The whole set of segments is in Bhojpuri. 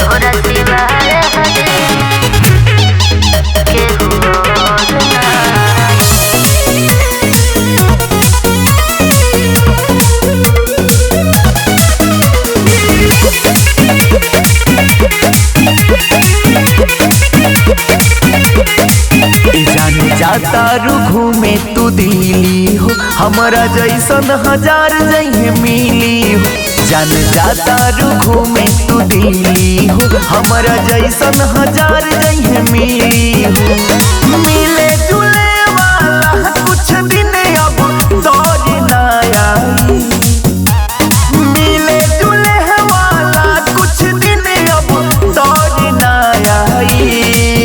तोरा सिवाय हरे केहू और नाही ए जाने जाता रू घूमे तू दिल्ली हो हमारा जैसन हजार जहे मिली हो जान जाता रू घूमे तू दिल्ली हो हमारा जैसन हजार जहे मिली हो मिले जुले वाला कुछ दिन अब दौर ना आई मिले जुले वाला कुछ दिन अब दौर ना आई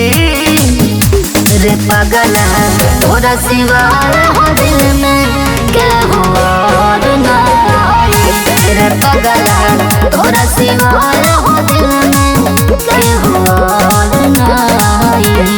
रे पगला तोरा सिवाय हो दिल में केहू और नाही रे पगला तोरा सिवाय हो दिल में केहू और नाही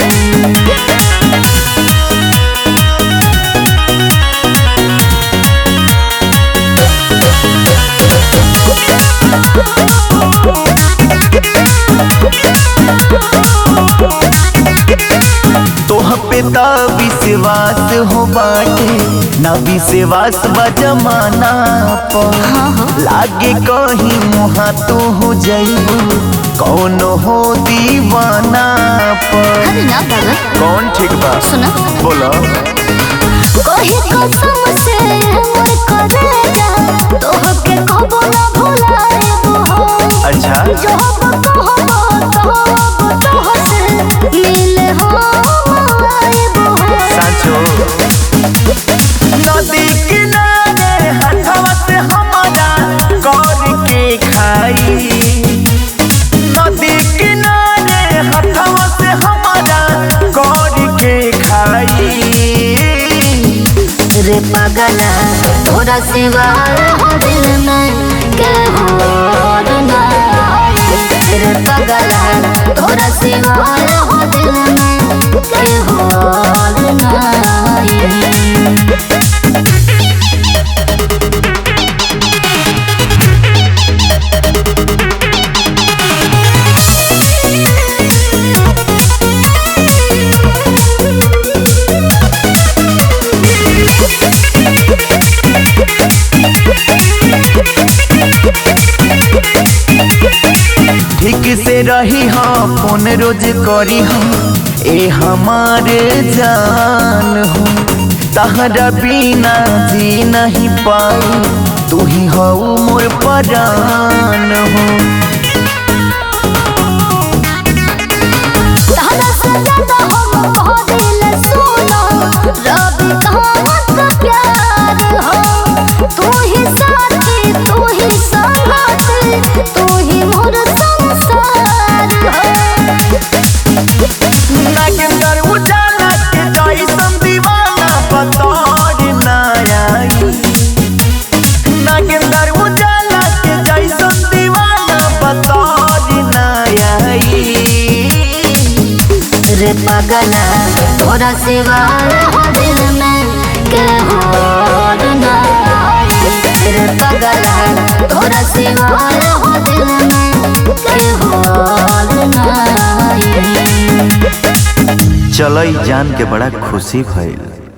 तोह पे ता विश्वास हो बाटे ना विश्वास बा जमाना पर लागे कहीं मुहा तो हो जाइबू कौन हो दीवाना पर अरे ना पागल कौन ठीक बा सुना बोलो कोई कसम से मोर करेगा तोहके कबो ना भुलाएबो हो अच्छा जो अब कहबो कहबो तोहसे मिले हो आएबो हो साचो नदी किनारे हथवा से हमारा गौर के खाई नदी किनारे हथवा से हमारा गौर के खाई रे पगला तोरा सिवाय हो दिल में केहू और नाही रे पगला तोरा सिवाय हो दिल में केहू और नाही ठीक से रही हाँ फोन रोज करी हम ए हमारे जान हो तहरा बिना जी नहीं पाई तू ही हो मोर परान हो तारा सजना हम कह दिल सुनो रब कहमत प्यार हो तू ही साथी तू ही संगाती तू ही मोर संसार हो नागेंद्र उजाला के जैसन दीवाना बतौर ना आई नागेंद्र उजाला के जैसन दीवाना बतौर ना आई रे पगला तोरा सिवाय हो दिल में केहू और नाही रे पगला तोरा सिवाय हो दिल में केहू और नाही चलो ई जान के बड़ा खुशी भइल